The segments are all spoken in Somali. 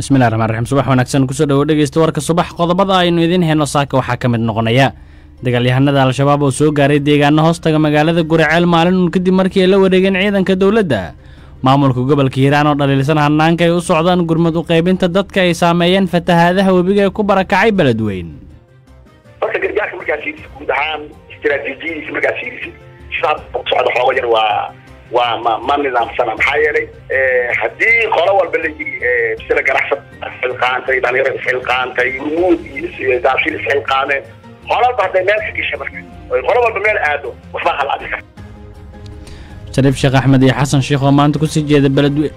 bismillahi raxmaan raxiim subax wanaagsan kusoo dhawo dhegeysta warka subax qodobada aynu idiin heyno saaka waxaa ka mid noqonaya dagaalyahanada al-shabaab oo soo gaaray deegaano hoostaga magaalada guriceel maalin uun kadib markii ay la wareegeen ciidanka dowladda maamulka gobolka hiiraan oo dhaliilsan hanaanka ay u socdaan gurmad u qaybinta dadka ay saameeyeen fatahaadaha webiga ee ku barakacay beledweyn horta gargaarka markaa fiirisid guud ahaan istiraatiijiyadiisa markaa fiirisid sidaa u socda xooga yar waa waa ma ma nidaamsana maxaa yeelay haddii qolo walba la yiri sida ganacsad isxilqaantay dhalinyaro isxilqaantay rumuud iyo daafshin isxilqaameen qolo walba hadday meel ka gasha marka oy qolo walba meel aado waxbaa halaadi karta shariif sheekh axmed iyo xasan sheekh oo maanta kusii jeeda beledweyn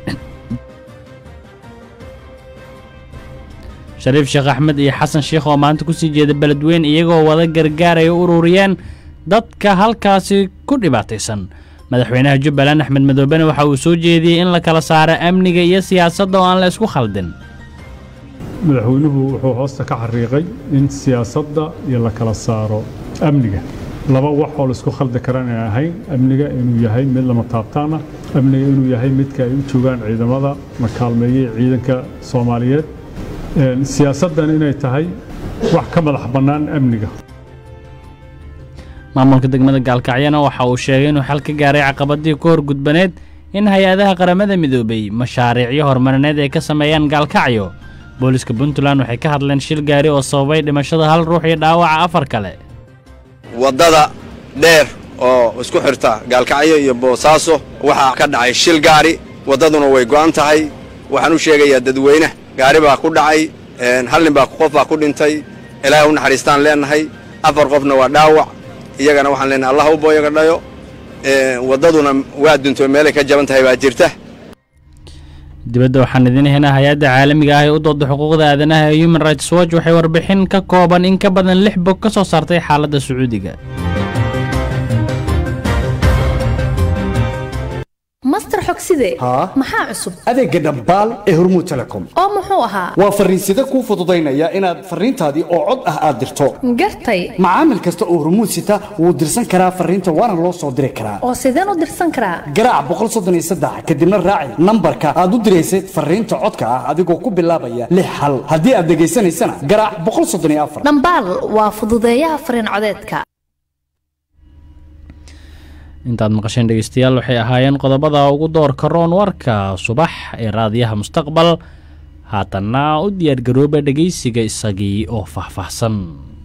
shariif sheekh axmed iyo xasan sheekh oo maanta kusii jeeda beledweyn iyagoo wada gargaar ay u ururiyeen dadka halkaasi ku dhibaataysan madaxweynaha jubbaland axmed madoobene waxa uu soo jeediyey in la kala saaro amniga iyo siyaasadda oo aan la isku khaldin madaxweynuhu wuxuu hoosta ka xariiqay in siyaasadda iyo la kala saaro amniga laba wax oo laisku khaldi karan ay ahayn amniga inuu yahay mid lama taabtaan ah amniga inuu yahay midka ay u joogaan ciidamada la kaalmeeyey ciidanka soomaaliyeed siyaasaddan inay tahay wax ka madax bannaan amniga maamulka degmada gaalkacyana waxa uu sheegay inuu xal ka gaaray caqabadii ku horgudbaneed in hay-adaha qaramada midoobay mashaariicyo horumarineed ay ka sameeyaan gaalkacyo booliska puntland waxay ka hadleen shil gaari oo sababay dhimashada hal ruux iyo dhaawaca afar kale waddada dheer oo isku xirta gaalkacyo iyo boosaaso waxaa ka dhacay shil gaari waddaduna way go'an tahay waxaan u sheegayaa dadweyne gaari baa ku dhacay hal nin baa qof baa ku dhintay ilaahay u naxariistaan leennahay afar qofna waa dhaawac iyagana waxaan leenahay allah u booyaga dhayo waddaduna waa dunto meelay ka jaban tahay baa jirta dibadda waxaan idiin heynaa hay-adda caalamiga ah ee u dooda xuquuqda aadanaha ee human rights watch waxay warbixin ka kooban in ka badan lix bog ka soo saartay xaaladda sacuudiga master xogside maxaa cusub adeegga dhambaal ee hormuud telecom oo muxuu ahaa waa farriinsida kuu fududaynaya inaad farriintaadii oo cod ah aad dirto gartay macaamil kasta oo hormuud sita wuu dirsan karaa farriinta waana loo soo diri karaa oo sideen u dirsan karaa garaac kadibna raaci nambarka aad u diraysay farriinta codka ah adigoo ku bilaabaya lix hal haddii aad dhegaysanaysana garaac dhambaal waa fududeeyaha farriin codeedka intaad maqasheen dhegeystayaal waxay ahaayeen qodobada ugu doorka roon warka subax ee raadiyaha mustaqbal haatanna u diyaargarooba dhegeysiga isagii oo faahfaahsan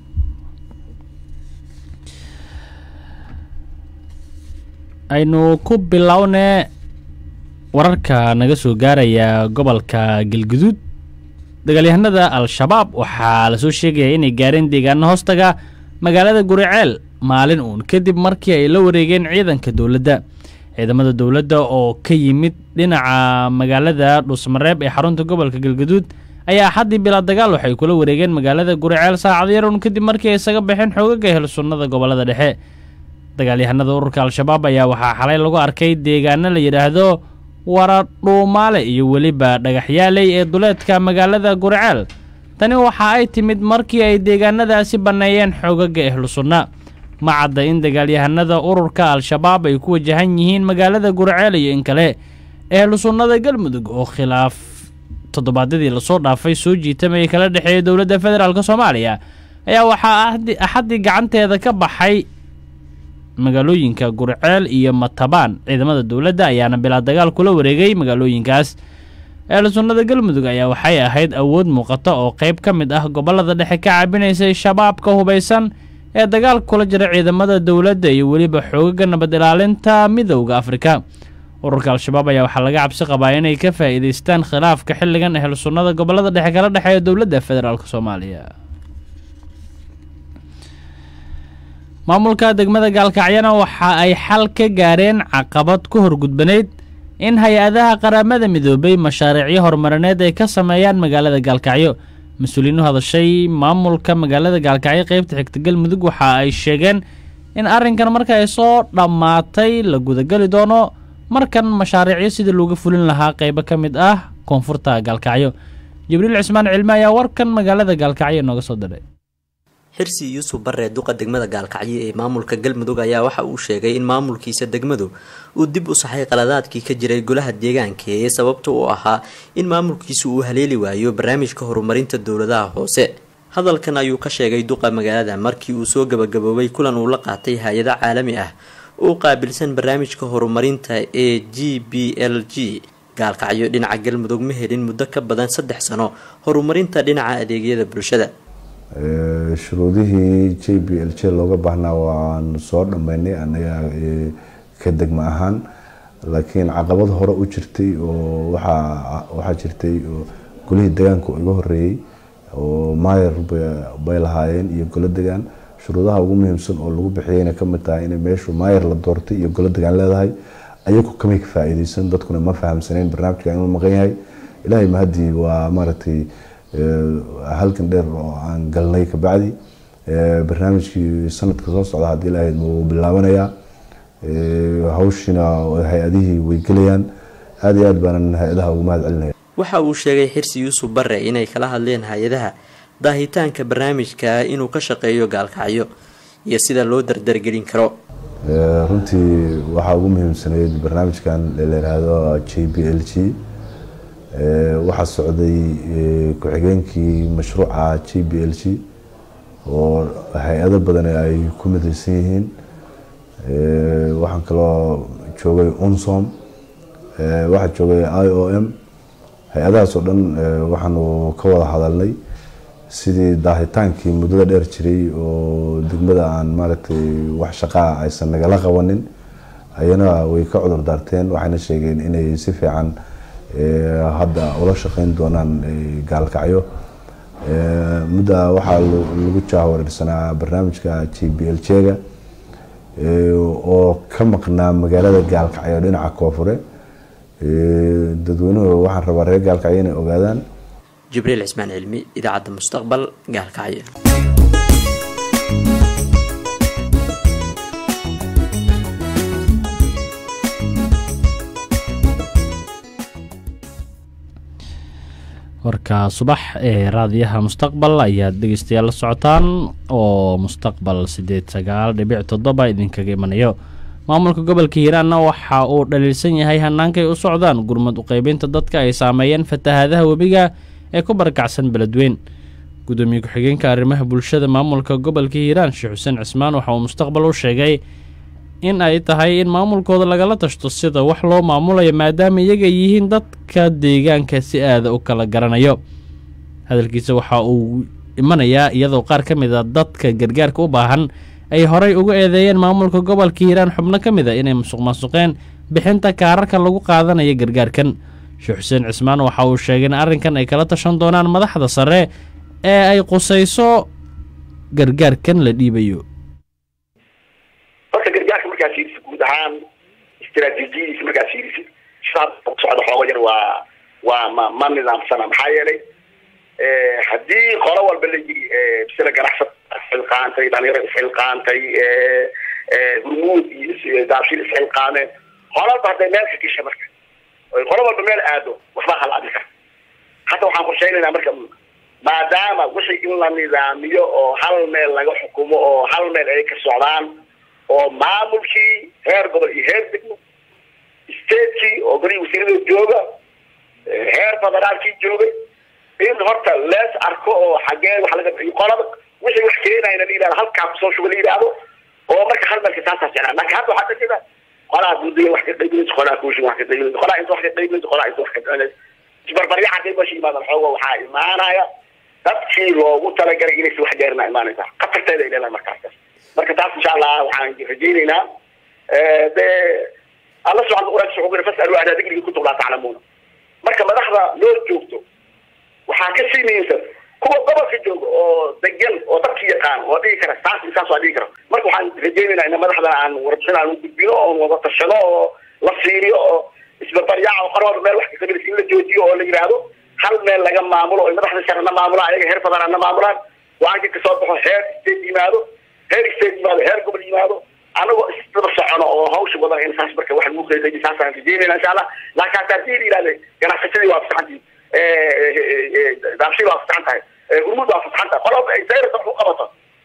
aynu ku bilownee wararka naga soo gaaraya gobolka galguduud dagaalyahanada al-shabaab waxaa lasoo sheegaya inay gaareen deegaano hoostaga magaalada guriceel maalin uun kadib markii ay la wareegeen ciidanka dowladda ciidamada dowladda oo ka yimid dhinaca magaalada dhuusmareeb ee xarunta gobolka galgaduud ayaa axaddii bilaa dagaal waxay kula wareegeen magaalada guriceel saacad yar uun kadib markii ay isaga baxeen xoogaga hel sunnada gobollada dhexe dagaalyahanada ururka al-shabaab ayaa waxaa xalay lagu arkay deegaano la yidhaahdo waradhuumaale iyo weliba dhagaxyaaley ee duleedka magaalada guriceel tani waxa ay timid markii ay deegaanadaasi banneeyeen xoogaga ehlu sunna ma cadda in dagaalyahanada ururka al-shabaab ay ku wajahan yihiin magaalada gurceel iyo in kale ehlu sunnada galmudug oo khilaaf toddobaadyadii lasoo dhaafay soo jiitamayay kala dhexeeya dowladda federaalk soomaaliya ayaa waxaa axaddii gacanteeda ka baxay magaalooyinka gurceel iyo matabaan ciidamada dowladda ayaana bilaa dagaal kula wareegay magaalooyinkaas ehlu sunnada galmudug ayaa waxay ahayd awood muuqata oo qayb ka mid ah gobollada dhexe ka caabinaysay shabaabka hubaysan ee dagaal kula jira ciidamada dowladda iyo weliba xoogaga nabad ilaalinta midowda afrika ururka al-shabaab ayaa waxaa laga cabsi qabaa inay ka faa'iidaystaan khilaafka xilligan ehlu sunnada gobollada dhexe kala dhexeeya dowladda federaalk soomaaliya maamulka degmada gaalkacyana waxa ay xal ka gaareen caqabad ku horgudbaneyd in hay-adaha qaramada midoobay mashaariicyo horumarineed ay ka sameeyaan magaalada gaalkacyo mas-uuliyiin u hadashay maamulka magaalada gaalkacyo qaybta xigta galmudug waxa ay sheegeen in arrinkan marka ay soo dhammaatay la gudageli doono markan mashaariicyo sidii looga fulin lahaa qaybo ka mid ah koonfurta gaalkacyo jibriil cismaan cilme ayaa warkan magaalada gaalkacyo inooga soo diray xirsi yuusuf barre duqa degmada gaalkacyo ee maamulka galmudug ayaa waxa uu sheegay in maamulkiisa degmadu uu dib u saxay qaladaadkii ka jiray golaha deegaanka ee sababta u ahaa in maamulkiisu uu haleeli waayo barnaamijka horumarinta dowladaha hoose hadalkan ayuu ka sheegay duqa magaalada markii uu soo gabagaboobay kulan uu la qaatay hay-ado caalami ah oo qaabilsan barnaamijka horumarinta ee g b l g gaalkacyo dhinaca galmudug ma helin muddo ka badan saddex sano horumarinta dhinaca adeegyada bulshada shuruudihii j b l j looga baahnaa waanu soo dhammaynay anaga ka degma ahaan laakiin caqabad hore u jirtay oo waxaa jirtay golihii degaanka iga horeeyey oo maayar bay lahaayeen iyo golo degaan shuruudaha ugu muhiimsan oo lagu bixiyeyna kamid tahay inay meeshu maayar la doortay iyo golo degaan leedahay ayagu kamay ka faa-iideysan dadkuna ma fahamsaneyn barnaamijka inuu maqan yahay ilaahay mahadii waa maaragtay halkan dheer oo aan galnay kabacdi barnaamijkii sanadka soo socda haddii ilaahay wuu bilaabanayaa hawshiina hay-adihii way gelayaan aada iyo aad baanan hay-adaha ugu mahad celinaya waxa uu sheegay xirsi yuusuf barre inay kala hadleen hay-adaha daahitaanka barnaamijka inuu ka shaqeeyo gaalkacyo iyo sida loo dardargelin karo runtii waxaa ugu muhiimsaneyd barnaamijkan la yiraahdo j b l g waxaa socday ku-xigeenkii mashruuca j b l g oo hay-ado badan ay ku midaysan yihiin waxaan kaloo joogay unsom waxaa joogay i o m hay-adahaas oo dhan waxaanu ka wada hadalnay sidii daahitaankii muddada dheer jiray oo degmada aan maaragtay wax shaqaa aysan nagala qabanin ayana way ka cudur daarteen waxayna sheegeen inay si fiican hadda ula shaqeyn doonaan gaalkacyo mudda waxaa lagu jaawareersanaa barnaamijka j b l jega oo ka maqnaa magaalada gaalkacyo dhinaca koonfure dadweynuhu waxaan rabaa reer gaalkacyo inay ogaadaan jibriil cismaan cilmi idaacadda mustaqbal gaalkacyo warka subax ee raadiyaha mustaqbal ayaad dhegeystayaal la socotaan oo mustaqbal sideed sagaal dhibic toddoba idinkaga imanayo maamulka gobolka hiiraanna waxa uu dhaliilsan yahay hannaankay u socdaan gurmad uqeybinta dadka ay saameeyeen fatahaadaha webiga ee ku barakacsan beledweyn gudoomiye ku-xigeenka arrimaha bulshada maamulka gobolka hiiraan sheekh xuseen cismaan waxa uu mustaqbal u sheegay in ay tahay in maamulkooda lagala tashto sida wax loo maamulayo maadaama iyaga yihiin dadka deegaanka si aada u kala garanayo hadalkiisa waxa uu imanayaa iyadoo qaar ka mid a dadka gargaarka u baahan ay horay uga eedeeyeen maamulka gobolka hiiraan xubno ka mid a inay musuq maasuqeen bixinta kaararka lagu qaadanayo gargaarkan sheekh xuseen cismaan waxa uu sheegay in arrinkan ay kala tashan doonaan madaxda sare ee ay qusayso gargaarkan la dhiibayo horta gargaarka markaa fiirisid guud ahaan istiraatiijiyadiisa markaa fiirisid sidaa socda xooga yar waa waa ma ma nidaamsana maxaa yeelay haddii qolo walba la yiri sida ganacsad isxilqaantay dhalinyaro isxilqaantay hurmuud iyo daabshil isxilqaameen qolaba hadday meel ka gasha marka oy qolo walba meel aado waxbaa halaadi kara hadda waxaan qorshaynaynaa marka maadaama wixii in la nidaamiyo oo hal meel laga xukumo oo hal meel ay ka socdaan oo maamulkii heer gobol iyo heer degmo statekii oo golihii wasiirada jooga heer federaalkii joogay in horta lees arko oo xagee wax laga qolada wixii wax keenayna la yidhahdo halkaa kusoo shuba la yidhaahdo oo marka hal meelka taasaa jeclaa laakiin hadda waxaa dhajida qolaa gudiga wax ka qaybinaysa qolaa kuushin wax ka qaybinaysa qolaa inta wax ka qaybinaysa qolaa inta wax ka qaybinaysa isbarbarya hadday meesha yimaadaan xooga waxaa imaanaya dadkii loogu talagalay inaysi wax gaarina imaanaysa khatarteeda ay leedahay markaas marka taas insha allah waxaan rajaynaynaa de alla subxana quraanka wuxuu yiri fasalu ahla dhikriga kuntum laa taclamuuna marka madaxda loo joogto waxaa ka sii muhiimsan kuwa gobolka jooga oo degan oo dadki yaqaan oo dhigi kara saas iyo saas waa dhigi kara marka waxaan rajaynaynaa in madaxda aan warbixin aan u gudbino oo wada tashado oo la fiiriyo oo isbarbaryaaca oo qorwalba meel wax ka qabilaysa in la joojiyo oo la yidhaahdo hal meel laga maamulo oo madaxda sharana maamulaan ayaga heer federaalna maamulaan waanka kasoo baxo heer state yimaado heer state yimaado heer gobol yimaado anagoo isdaba socono oo hawsha wadan in saas marka wax lagu qeybay saasaan rajeynayna insha allah laakiin hataa hadii la yidhahda ganacsatadii waa fasaxantii daabshii waa fasaxan tahay hurmud waa fasaxan tahay qoloba ay sayrasa wax u qabato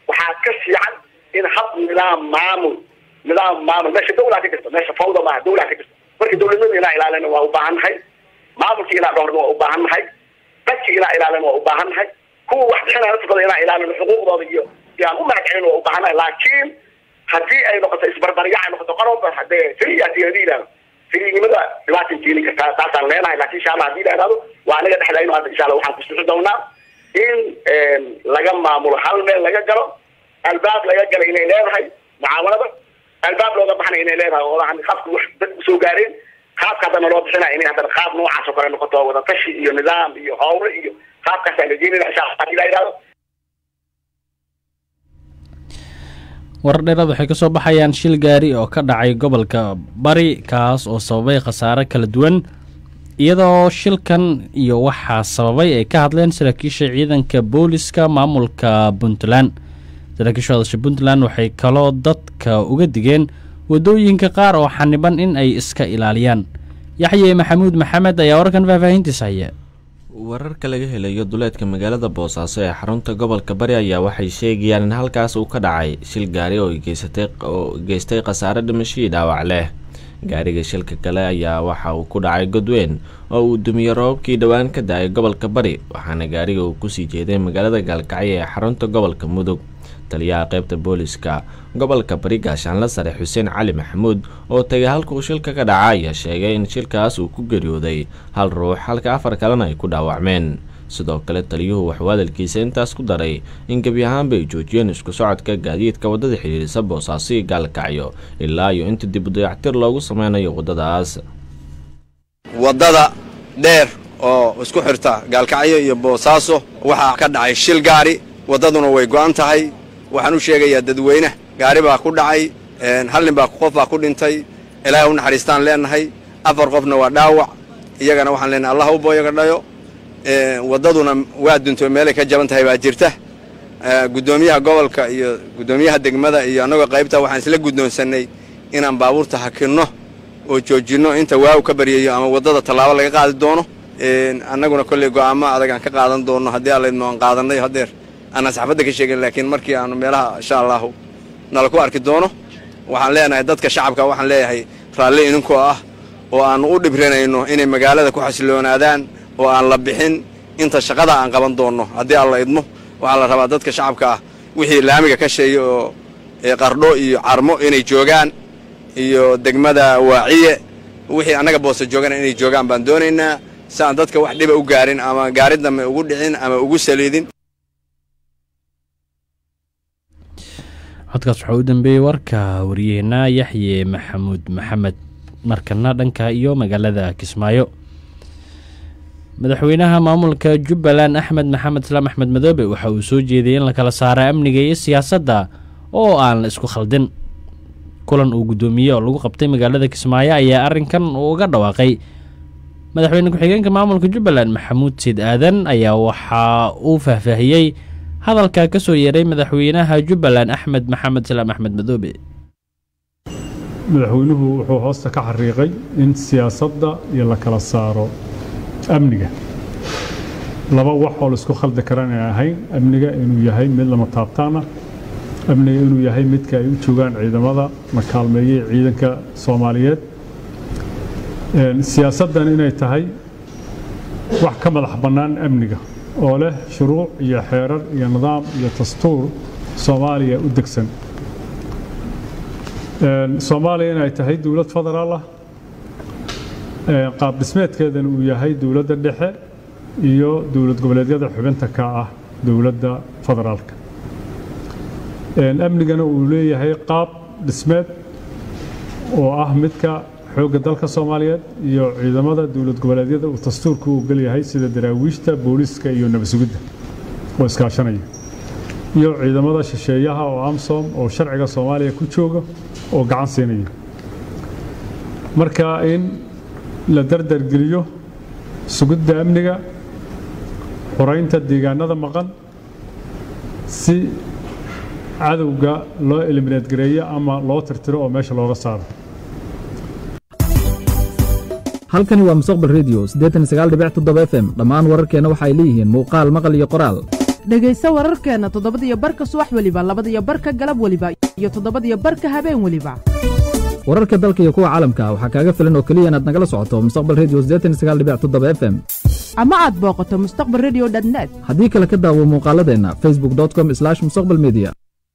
waxaa ka fiican in hab nidaam maamul nidaam maamul meesha dawlaa ka jirta meesha fawda maaha dawlaa ka jirta marka dawladnimada inaa ilaalina waa u baahan nahay maamulkii inaa dhowrna waa u baahan nahay dadkii inaa ilaalina waa u baahan nahay kuwa wax bixinaya naftooda inaa ilaalino xuquuqdooda iyo iyo aan u mahadcelin waa u baahan nahay laakiin haddii ay noqoto isbarbaryac ay noqoto qaroba hadee firiyaasi hadii yidhahdo firiynimada dhibaatin keeni kartaa taasaan leenahay laakiin insha allah hadii la yidhahdo waa anaga dhexdayno hadda insha allah waxaan kusixi doonaa in laga maamulo hal meel laga galo albaab laga gala inay leedahay mucaawanada albaab looga baxnay inay leedahay oo aan qaabka wax dad usoo gaareen qaabka haddana loo bixinaya inay haddana qaab noocaas oo kale noqoto wadatashi iyo nidaam iyo howle iyo qaabkaasaan rajeynayna insha allah hadii la yidhahdo warar dheeraad waxay ka soo baxayaan shil gaari oo ka dhacay gobolka bari kaas oo sababay khasaare kala duwan iyadoo shilkan iyo waxaa sababay ay ka hadleen saraakiisha ciidanka booliska maamulka puntland saraakiisha hadasha puntland waxay kaloo dadka uga digeen wadooyinka qaar oo xaniban in ay iska ilaaliyaan yaxye maxamuud maxamed ayaa wararkan faahfaahintiisa haya wararka laga helayo duleedka magaalada boosaaso ee xarunta gobolka bari ayaa waxay sheegayaan in halkaas uu ka dhacay shil gaari oo geysatay oo geystay khasaare dhimashadii dhaawac leh gaariga shilka kale ayaa waxa uu ku dhacay godweyn oo uu dumiyey roobabkii dhowaan ka da-ay gobolka bari waxaana gaariga uu kusii jeeday magaalada gaalkacyo ee xarunta gobolka mudug taliyaha qaybta booliska gobolka bari gaashaanla sare xuseen cali maxamuud oo tagay halkuu shilka ka dhaca ayaa sheegay in shilkaas uu ku geeriyooday hal ruux halka afar kalena ay ku dhaawacmeen sidoo kale taliyuhu waxuu hadalkiisa intaas ku daray in gebi ahaanba ay joojiyeen isku socodka gaadiidka waddada xidhiirisa boosaaso iyo gaalkacyo ilaa iyo inta dib u dayactir loogu sameynayo waddadaas waddada dheer oo isku xirta gaalkacyo iyo boosaaso waxaa ka dhacay shil gaari waddaduna way go'an tahay waxaan u sheegayaa dadweyne gaari baa ku dhacay hal nin baa qof baa ku dhintay ilaahay u naxariistaan leenahay afar qofna waa dhaawac iyagana waxaan leenahay allah u booyaga dhayo waddaduna waa dunto meelay ka jaban tahay baa jirta guddoomiyaha gobolka iyo guddoomiyaha degmada iyo annagoo qaybta waxaan isla guddoonsannay inaan baabuurta hakinno oo joojinno inta waaw ka baryayo ama waddada tallaabo laga qaadi doono annaguna kolley go'aamo adag aan ka qaadan doonno haddii allaydno aan qaadannay haddeer aanaan saxaafadda ka sheegin laakiin markii aanu meelaha insha allahu nala ku arki doono waxaan leenahay dadka shacabka waxaan leeyahay raalli idinkoo ah oo aannu u dhibrinayno inay magaalada ku xasiloonaadaan oo aan la bixin inta shaqada aan qaban doonno haddii alla idmo waxaa la rabaa dadka shacabka ah wixii laamiga ka sheeya oo qardho iyo carmo inay joogaan iyo degmada waaciye wixii annaga boosa joogana inay joogaan baan doonaynaa si aan dadka wax dhiba u gaarin ama gaari dambe ugu dhicin ama ugu saliidin codkaas waxaa u dambeeyey warka wariyaheena yaxye maxamuud maxamed markana dhanka iyo magaalada kismaayo madaxweynaha maamulka jubbaland axmed maxamed islaam axmed madoobe waxa uu soo jeediyey in la kala saaro amniga iyo siyaasadda oo aan la isku khaldin kulan uu guddoomiyey oo lagu qabtay magaalada kismaayo ayaa arrinkan uga dhawaaqay madaxweyne ku-xigeenka maamulka jubbaland maxamuud siid aadan ayaa waxa uu faahfaahiyey hadalka ka soo yeeray madaxweynaha jubbaland axmed maxamed islaam axmed madoobe madaxweynuhu wuxuu hoosta ka xariiqay in siyaasadda iyo la kala saaro amniga laba wax oo laisku khaldi karaan ay ahayn amniga inuu yahay mid lama taabtaana amniga inuu yahay midka ay u joogaan ciidamada la kaalmeeyey ciidanka soomaaliyeed siyaasaddan inay tahay wax ka madax bannaan amniga oo leh shuruuc iyo xeerar iyo nidaam iyo dastuur soomaaliya u degsan soomaaliya inay tahay dowlad federaal ah qaab dhismeedkeedana uu yahay dowladda dhexe iyo dowlad goboleedyada xubinta ka ah dowladda federaalka amnigana uu leeyahay qaab dhismeed oo ah midka xoogga dalka soomaaliyeed iyo ciidamada dowlad goboleedyada uu dastuurka u ogol yahay sida daraawiishta booliiska iyo nabadsugidda oo iskaashanaya iyo ciidamada shisheeyaha oo amsom oo sharciga soomaaliya ku jooga oo gacan siinaya marka in la dardargeliyo sugidda amniga xoraynta deegaanada maqan si cadowga loo eliminaad gareeyo ama loo tirtiro oo meesha looga saaro halkani waa mustaqbal redio f m dhammaan wararkeenna waxa ay leeyihiin muuqaal maqal iyo qoraal dhegayso wararkeenna toddobadiyo barka subax weliba labadiyo barka galab weliba iyo toddobadiyo barka habeen weliba wararka dalka iyo kuwa caalamka waxaa kaaga filan oo keliya inaad nagala socoto mustaqbal redio f m ama aad booqato mustaqbal redio net haddii kale ka daawo muuqaaladeenna facebook com mustaqbal media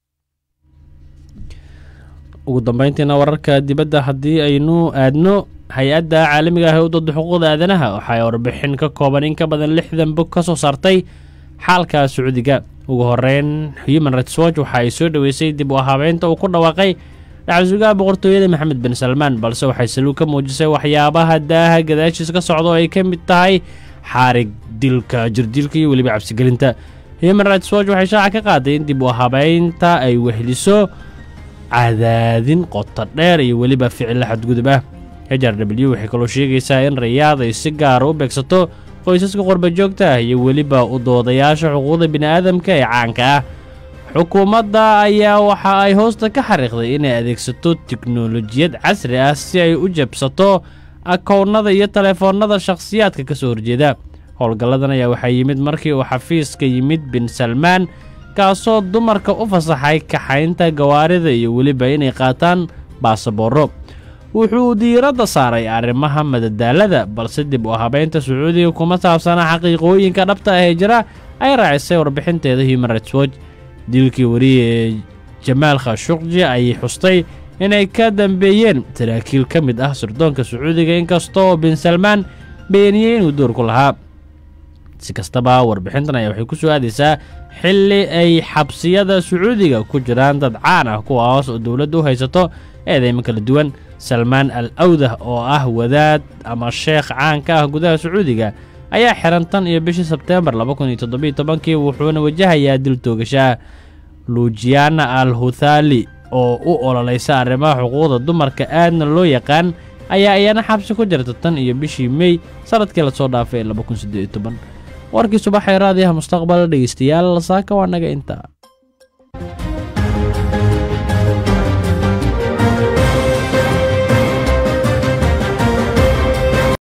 ugu dambayntiina wararka dibadda haddii aynu aadno hay-adda caalamiga ah ee u dooda xuquuqda aadanaha waxay warbixin ka kooban in ka badan lixdan bog ka soo saartay xaalka sacuudiga ugu horeyn human rights watch waxa ay soo dhoweysay dib u ahaabeynta uu ku dhawaaqay dhacsugaha boqortooyada maxamed bin salmaan balse waxay saluug ka muujisay waxyaabaha daaha gadaashiis ka socda oo ay ka mid tahay xaarig dilka jirdilka iyo weliba cabsigelinta human rights watch waxay shaaca ka qaaday in dib u ahaabeynta ay wehliso cadaadin qoto dheer iyo weliba ficilla xadgudub ah h r w waxay kaloo sheegaysaa in rayaad ay si gaara u beegsato qoysaska qorbajoogta ah iyo weliba u doodayaasha xuquuqda bini'aadamka ee caanka ah xukuumadda ayaa waxa ay hoosta ka xariiqday inay adeegsato tiknolojiyad casri ah si ay u jabsato akoonnada iyo telefoonnada shakhsiyaadka ka soo horjeeda howlgalladan ayaa waxaa yimid markii uu xafiiska yimid bin salmaan kaasoo dumarka u fasaxay kaxaynta gawaarida iyo weliba inay qaataan baasabooro wuxuu diiradda saaray arrimaha madadaalada balse dib u habeynta sacuudiga kuma saabsana xaqiiqooyinka dhabta ah ee jira ay raacisay warbixinteeda human rights watch dilkii wariye ee jamaal khashuqji ayay xustay inay ka dambeeyeen saraakiil ka mid ah sirdoonka sacuudiga inkastoo bin salmaan beeniyey inuu doorku lahaa si kastaba warbixintan ayaa waxay ku soo aadaysaa xilli ay xabsiyada sacuudiga ku jiraan dad caan ah kuwaas oo dowladda u haysato eedeymo kala duwan salmaan al awdah oo ah wadaad ama sheekh caan ka ah gudaha sacuudiga ayaa xiran tan iyo bishii sebteembar kii wuxuuna wajahayaa dil toogashaa luujiana al huthaali oo u ololaysa arrimaha xuquuqda dumarka aadna loo yaqaan ayaa iyana xabsi ku jirta tan iyo bishii mey sanadkii lasoo dhaafay warkii subaxee raadiyaha mustaqbal dhegeystayaal saaka waa naga intaa